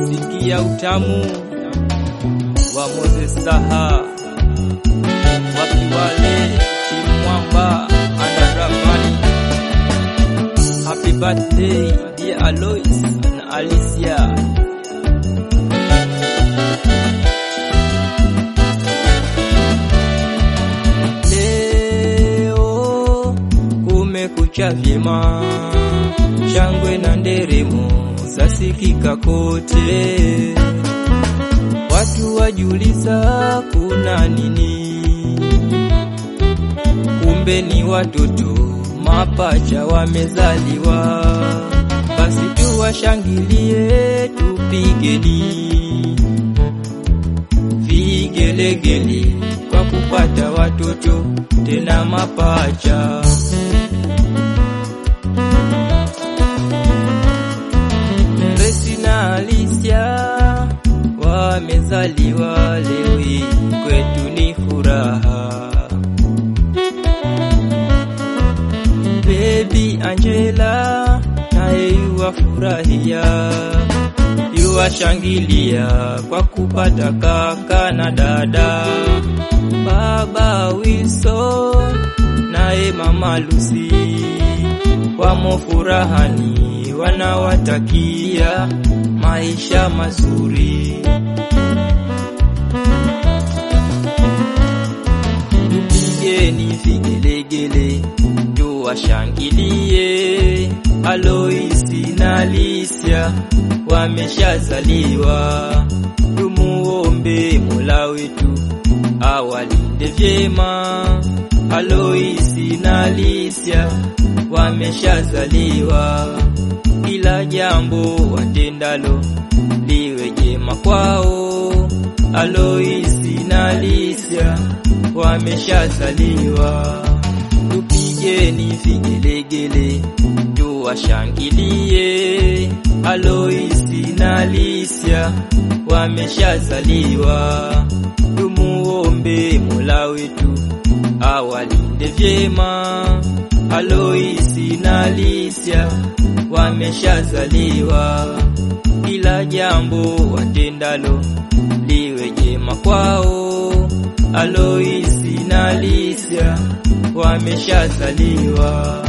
sikia utamu wa Moses Saha, wapi wale timu mwamba anaramani. Happy birthday dear Alois na Alicia. Leo kumekucha vyema, shangwe na nderemo zasikika kote, watu wajuliza kuna nini, kumbe ni watoto mapacha wamezaliwa. Basi tuwashangilie, tupigeni vigelegele kwa kupata watoto tena mapacha. Grace na Alicia wamezaliwa leo hii, kwetu ni furaha. Baby Angela naye yuwafurahia, yuwashangilia kwa kupata kaka na dada. Baba Wilson naye mama Lucy wamo furahani, wanawatakia maisha mazuri. Tupigeni vigelegele tuwashangilie, Aloisi na Alicia wameshazaliwa, tumuombe Mola wetu awalinde vyema. Aloisi na Alicia wameshazaliwa, kila jambo watendalo liwe jema kwao. Aloisi na Alicia wameshazaliwa, tupigeni vigelegele tuwashangilie. Aloisi na Alicia wameshazaliwa, tumuombe Mola wetu awalinde vyema. Aloisi na Alicia wameshazaliwa, kila jambo watendalo liwe jema kwao. Aloisi na Alicia wameshazaliwa.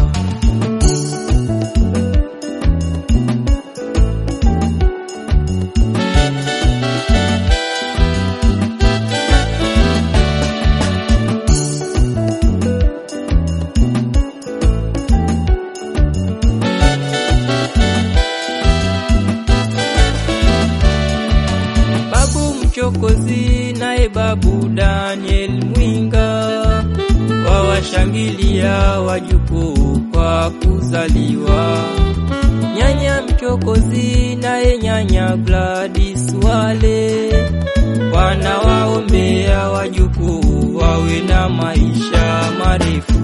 Babu Mchokozi naye babu Daniel Mwinga wawashangilia wajukuu kwa kuzaliwa. Nyanya Mchokozi naye nyanya Gladys Wale wanawaombea wajukuu wawe na maisha marefu.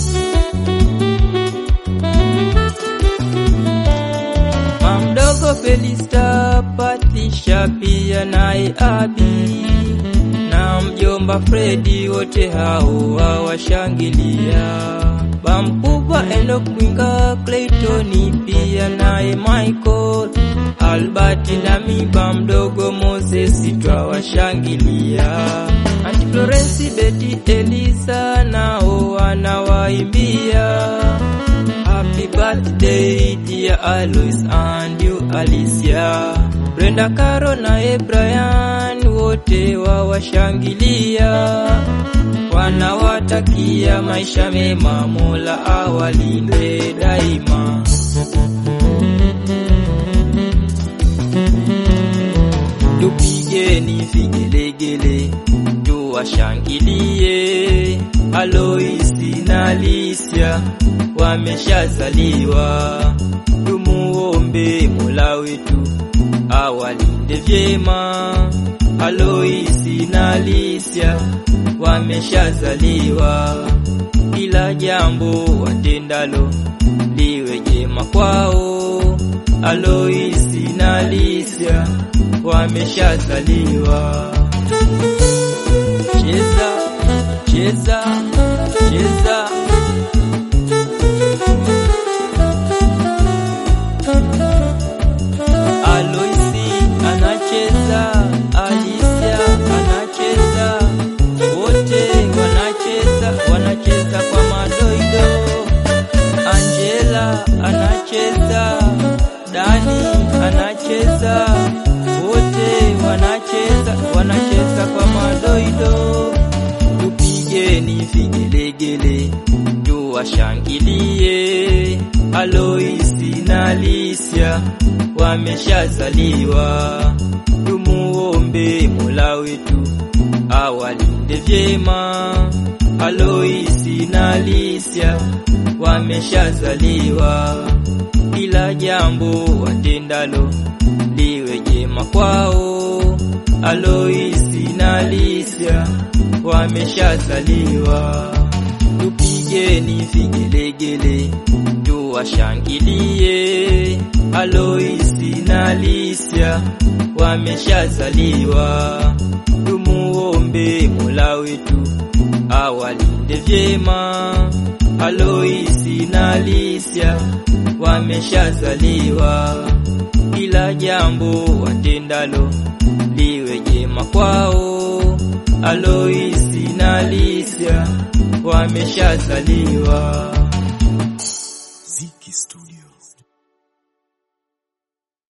Mamdogo Felista Patisha pia naye Abi na mjomba Fredi wote hao wawashangilia. Bamkubwa Enoch Mwinga Claytoni pia naye Michael Albert na miba mdogo Moses twawashangilia. Auntie Florence Betty Elisa nao wanawaimbia Happy birthday dear Alois and you Alicia. Brenda Caro na Brian wote wawashangilia, wanawatakia maisha mema, Mola awalinde daima. Tupigeni vigelegele tuwashangilie, Aloisi na Alicia wameshazaliwa, tumuombe Mola wetu awalinde vyema. Aloisi na Alicia wameshazaliwa, kila jambo watendalo liwe jema kwao. Aloisi na Alicia wameshazaliwa. Cheza, cheza, cheza. Aloisi ana tuwashangilie. Aloisi na Alicia wameshazaliwa, tumuombe Mola wetu awalinde vyema. Aloisi na Alicia wameshazaliwa, kila jambo watendalo liwe jema kwao. Aloisi na Alicia wameshazaliwa, tupigeni vigelegele tuwashangilie. Aloisi na Alicia wameshazaliwa, tumuombe Mola wetu awalinde vyema. Aloisi na Alicia wameshazaliwa, kila jambo watendalo liwe jema kwao. Aloisi na Alicia wameshazaliwa.